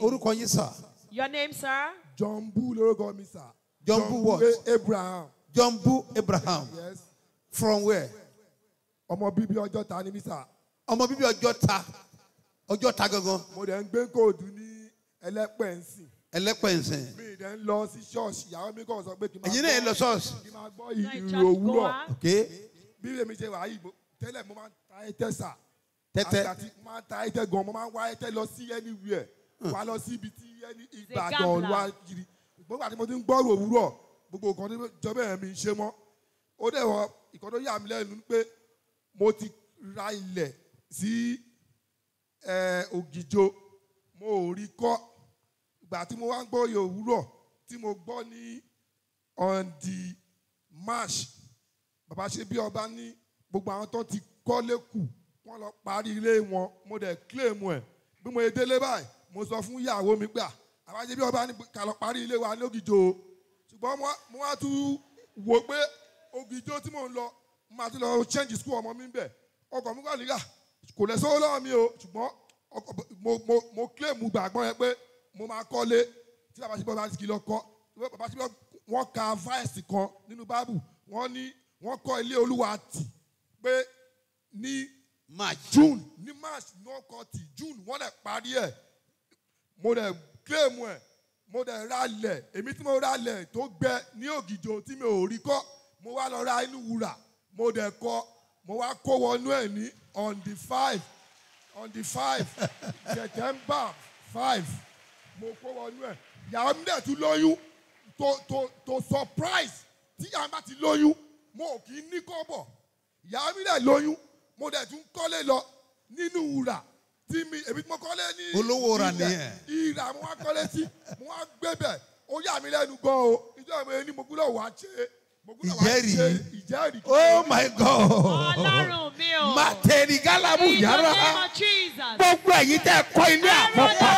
orúkọ yín sà Your name, sir? John Boo lórúkọ mi sà. John Boo what? A- Abraham. John Bu Abraham Yes. from where Ọmọ bíbí ọjọ́ ta ni mí sà. ọmọ bíbí ọjọ́ ta ọjọ́ ta gangan Mo dẹ̀ ń gbé kóòdù ní ẹlẹ́pẹ̀ ń sìn. ẹlẹ́pẹ̀nsẹ̀ Mi dẹ̀ ń lọ sí ṣọ́ọ̀ṣì. Ìyàwó mi kàn sọ pé kí n máa ẹ̀yin náà ẹ lọ ṣọ́ọ̀ṣì kí n máa gbọ́ Now you ìrù just go òwúrọ̀. out. ok Bí èmi ṣe wà yìí, mo- tẹ́lẹ̀ mo máa ń ta ẹ̀tẹ́ sà. tẹ́tẹ́ Àgbà tí mo máa ń ta ẹ̀tẹ́ gan, mo máa ń wá ẹ̀tẹ́ lọ sí anywhere. Wá lọ sí ibi tí ẹni Ìbàdàn gambler. wá kiri. Gbogbo àti mo ti ń gbọ́rò òwúrọ̀, gbogbo nǹkan tó jọbẹ̀ yẹn mi ń ṣe mọ́. Ó dẹ̀ wọ ìkan tó yà mí lẹ́nu ni pé mo ti ra ilẹ̀ sí ẹ, Ògìjò, mo ò rí kọ́. Ìgbà tí mo wá ń gbọ́ oyè òwúrọ̀ tí mo gbọ́ ní on the march bàbá ṣe bí ọba ní gbogbo àwọn tó ti kọ́lé kù wọ́n lọ parí ilé wọn mo dẹ̀ claim ẹ̀ bí mo yẹ délé báyìí mo sọ fún ìyàwó mi pé bàbá ṣe bí ọba ní ká lọ parí ilé wa ní Ògìjò o ṣùgbọ́n mo wá- mo wá tún wò pé Ògìjò tí mò ń lọ mo máa tún lọ change school ọmọ mi bẹ̀ ọkọ̀ mi kọ́ nígbà kò lẹ̀ sówó lọ́wọ́ mi o ṣùgbọ́n ọkọ̀- mo mo mo claim gbàgbọ́ yẹn pé mo máa kọ́lé tí bàbá ṣe bí ọba ti kì í lọ kọ́ bàbá ṣe bí ọba wọ́n ka fáìsì kan nínú báàbù wọ́n ní wọ́n kọ́ ilé olúwa tì pé ní march june ní march ní wọ́n kọ́ tì june wọ́n dẹ̀ parí ẹ̀ mo dẹ̀ claim ẹ̀ mo dẹ̀ ralẹ̀ èmi tí mo ralẹ̀ tó gbẹ ní ògìjò tí mi ò rí kọ́ mo wá lọ ra inú wúrà mo dẹ̀ kọ́ mo wá kó wọnú ẹ̀ ní on the five on the five september five mo kó wọnú ẹ̀ ìyàwó mi dẹ̀ tún lóyún to to to surprise tí ìyá mi bá ti lóyún mo ò kì í ní kọ́bọ̀ ìyá mi dẹ̀ lóyún mo dẹ̀ tún kọ́lé lọ nínú wúrà tí mi èmi tí mo kọ́lé ní Olówó ra ilẹ̀, nìyẹn. ìrà mo wá kọ́lé sí mo wá gbé bẹ̀ ó yà mí lẹ́nu gan o ìjọba mi ní mo gbúdọ̀ wá ṣe mo gbúdọ̀ wá Ìjẹ́rìí. ṣe ìjẹ́rìí. oh my god Ọlọ́run mi o. materi galabu In the yàrá name of Jesus. gbogbo ẹ̀yin tẹ́ kọ́ ilé àkọ́kọ́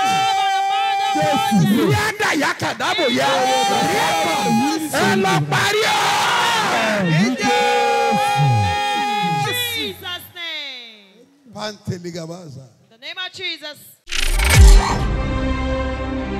Jésù. rí àdàyà kàdábò yá rí ẹ̀kọ́ ẹ lọ parí ọ́. Jesus' name. panteligabaza. In the name of Jesus.